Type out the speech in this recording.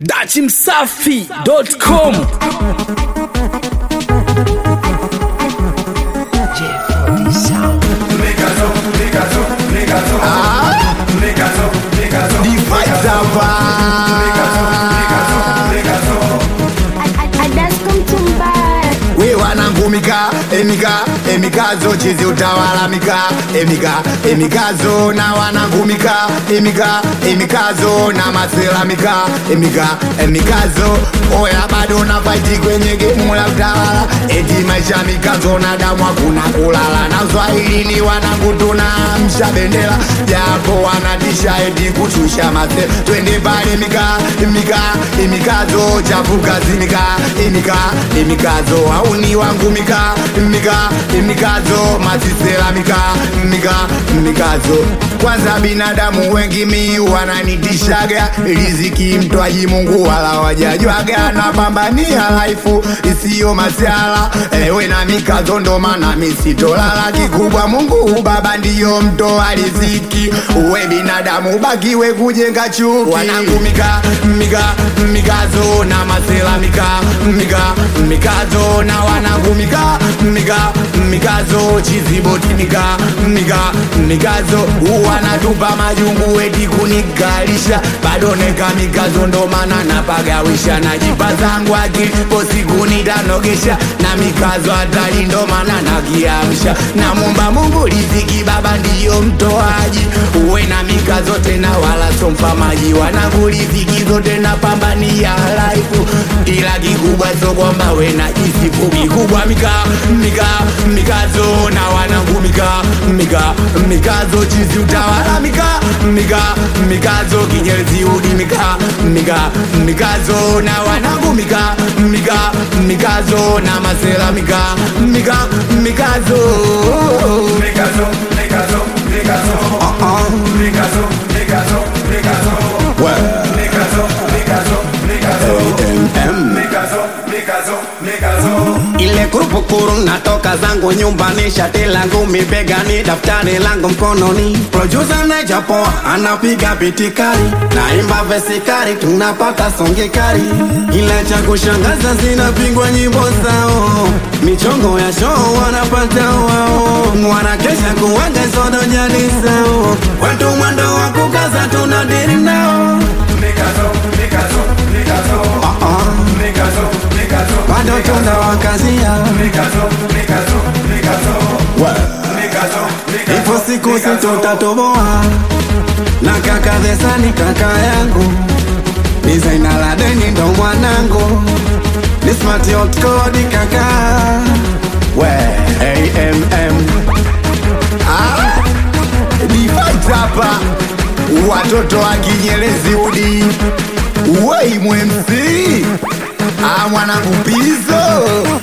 dachimsafi.com we wanangu mika emika emikazo chizi utawala mika emika emikazo na wanangu mika emika emikazo na masela mika emika emikazo oya bado na faiti kwenye gemu la utawala eti maisha mikazo na damu hakuna kulala na swahili ni wanangu tunamsha bendera japo wanatisha eti kushusha mase twende pale mika mika emikazo chafukazi mika emika emikazo auni wangu mika mika mikazo masisela mika mika mikazo kwanza binadamu wengi mi wananitishaga riziki mtwaji mungu wala wajajwaga napambania laifu isiyo masiala ewe na mikazo ndo maana misitolala kikubwa mungu baba ndiyo mtoa riziki uwe binadamu bakiwe kujenga chuki wanangu mika mika mikazo na masela mika mika mikazo na wanangu mika mika mikazo chiziboti mika mika mikazo wanatupa majungu eti kunikalisha bado neka mikazo ndo maana napagawisha najipa zangu akili posiku nitanogesha na mikazo hatari ndo maana nakiamsha namumba mungu riziki baba ndiyo mtoaji uwe na mikazo tena wala sompa maji wanangu riziki zote napambania laifu ila kikubwa so kwamba we na jisifu kikubwa mika mika mikazo na wanangu mika mika mikazo chizi utawala mika mika mikazo kinyezi udi mika mika mikazo na wanangu mika mika mikazo na masela mika mika mikazo Mikazo, Mikazo, Mikazo. Mikazo, Mikazo, Mikazo. Mikazo, Mikazo, Mikazo. Mikazo, Mikazo, Mikazo. ile kurupukuru natoka zangu nyumbani shati langu mibegani daftari langu mkononi producer najapoa anapiga bitikari naimba vesikari tunapata songekari ila cha kushangaza zinapigwa nyimbo zao michongo ya show wanapata wao wanakesha kuwaga sodo jadi zao watu mwendo wa kukaza tunadiri nao Mikazo, Mikazo, Mikazo. Mikazo, Mikazo, bado tunawakazia Mikazo, Mikazo, Mikazo. Mikazo, Mikazo. Ipo siku sitotatoboa na kaka Dhesani kaka yangu Designer la deni ndo mwanangu ni smart hot code kaka we AMM difaitapa watoto wa kinyerezi udi wei mwemsi ah, mwanangu pizo